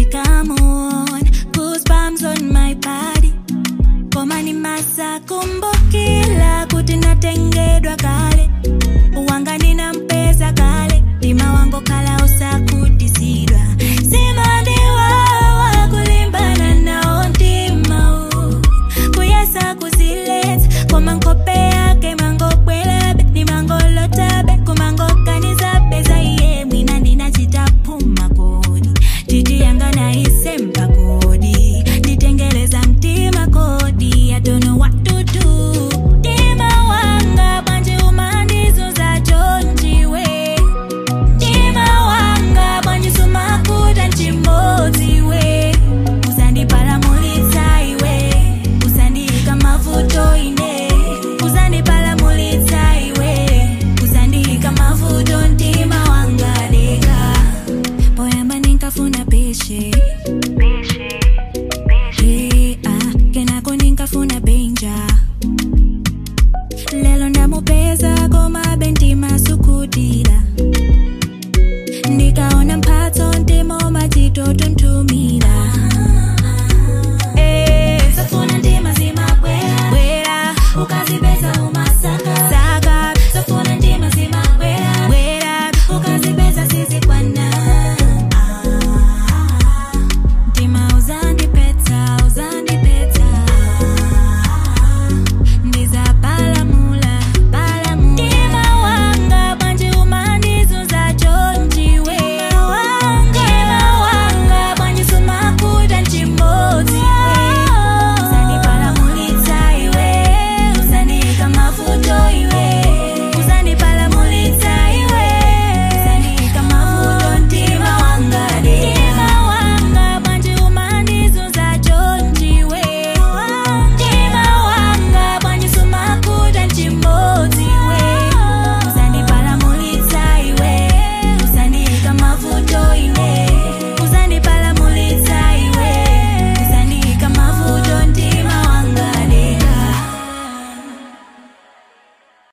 come on goosebumps on my body koma ni masa kumbukila kuti natengedwa kale wanga ninampeza kale mtima wangu kala usakutisirwa simandiwawa kulimbana nao mtima u kuyesa kuzilet koma nkope yake mangobwelabe ni mangolotabe kumangokanizabe zaiye mwina ndinachitapuma kodi titi yanga naisemba kodi nditengeleza mtima kodi I don't know what to do mtima wanga bwanje umandizuza chonjiwe mtima wanga bwanje sumakuta nchimodziwe uzandipalamulitsa iwe uzandiyika mavuto ine uzandipalamulitsa iwe uzandiyika mavuto mtima wanga leka poyamba ninkafuna peshe